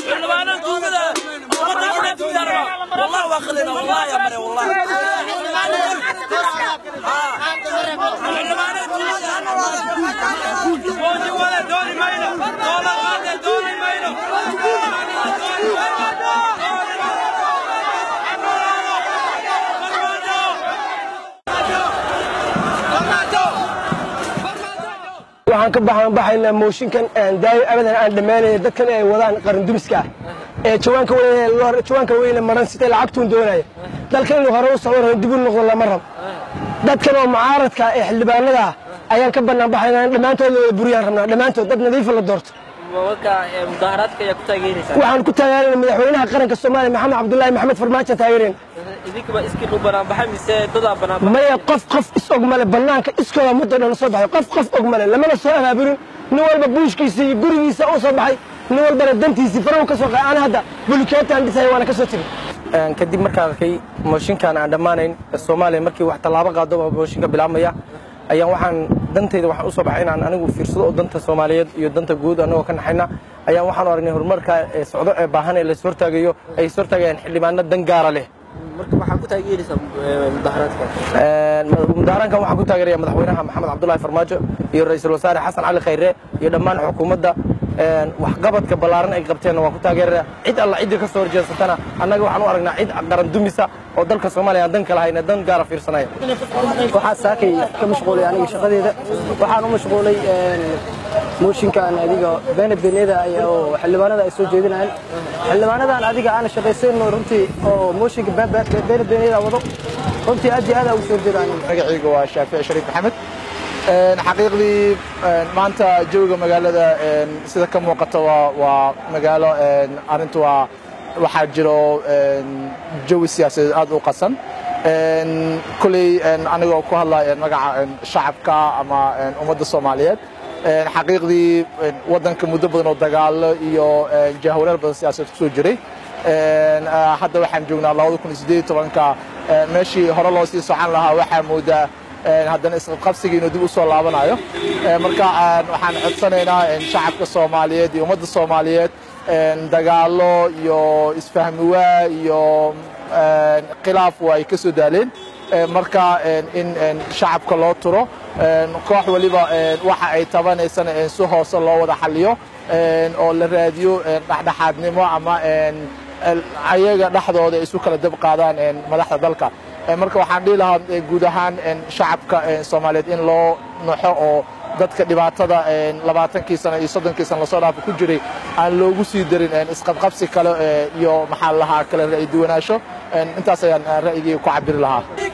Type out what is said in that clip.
xildhibaanada tuugada ummadda inay tuugtaan wallahi waa qalina wallahi ya mare wallahi xildhibaanada tuugada mooji wala dooni mayno doola qaade dooni mayno waxaan ka baxaan baxaynaa mooshinkan aan daayo abadan aan dhammaanaya dadkan ay wadaan qarandumiska ah ee jawaanka weyn jawaanka weyne maran sitay lacagtuun doonaya dalkan inuu hore u socdo dib u noqdo lama rabo dadkan oo mucaaradka ee xildhibaanada ah ayaan ka bannaan baxaynaa in dhammaantood wada buriyaan rabnaa dhammaantood dad nadiifa la doorto mudaharaadka ayaa ku taageeraysaa waxaan ku taageerayna madaxweynaha qaranka soomaaliya maxamed cabdullaahi maxamed farmaajo taageereen idinkuba iskiin u banaanbaxay mise dadaa banaanbaxay maya qof qof is og male bannaanka iskooda muddo dhan soo baxay qof qof og male lamana soo abaaburin nin walba buushkiisa iyo gurigiisa u soo baxay nin walbana dantiisii farahu ka soo qaay ana hadda bulikeetaan dhisaya waana ka soo tegey kadib markaan arkay mooshinkan aan dhammaanayn soomaaliya markii wax tallaabo qaado oo mooshinka bilaabmaya ayaan waxaan dantayda waxaan u soo baxay inaan anigu fiirsado oo danta soomaaliyeed iyo danta guud anagoo ka naxayna ayaan waxaan aragnay horumarka ee socdo ee baahan ee la ishortaagayo ay ishortaagayaan xildhibaano dan gaara leh marka waxaa ku taageeraysaa mudaharaadka mudaharaankan waxaan ku taageeraya madaxweynaha maxamed cabdullaahi farmaajo iyo ra-iisul wasaare xasan cali khayre iyo dhammaan xukuumadda waxqabadka ballaaran ay qabteenna waan ku taageeraya cid alla ciddii ka soo horjeesatana annaga waxaan u aragnaa cid qaran dumisa oo dalka soomaaliya aan dan kala hayna dan gaara fiirsanaya waxaa saakay ka mashquulay aniga shaqadeeda waxaan u mashquulay mooshinkan adiga beena beeneeda oo xildhibaanada ay soo jeedinayaan xildhibaanadan adiga aan shaqaysayno runtii oo mooshinka beena beeneeda wado runtii aad iyo aad ugu soo jeeda aniga magacayga waa shaafici shariif maxamed xaqiiqdii maanta jawiga magaalada sida ka muuqata waa magaalo arrintu waa waxaa jiro jawi siyaasadeed aad u qasan kuley anigoo ku hadlaya magaca shacabka ama ummadda soomaaliyeed xaqiiqdii waddanka muddo badan oo dagaalo iyo jahwareer badan siyaasadeed kusoo jiray hadda waxaan joognaa labada kun iyo siddeed iyo tobanka meeshii hore loo sii socon lahaa waxaa moodaa haddana isqabqabsigii inuu dib u soo laabanayo marka waxaan codsanaynaa shacabka soomaaliyeed iyo ummadda soomaaliyeed dagaalo iyo isfahmiwaa iyo khilaaf waa ay ka soo daaleen marka in shacabka loo turo koox waliba waxa ay tabanaysana si hoose loo wada xaliyo oo la raadiyo dhexdhexaadnimo ama ayaga dhexdooda isu kala dab qaadaan madaxda dalka marka waxaan dhihi lahaa guud ahaan shacabka soomaaliyeed in loo naxo oo dadka dhibaatada labaatankii sano iyo soddonkii sano lasoo dhaafa ku jiray aan loogu sii darin isqabqabsi kale iyo maxaa lahaa kale ra'yi duwanaansho intaas ayaan ra'yigii ku cabiri lahaa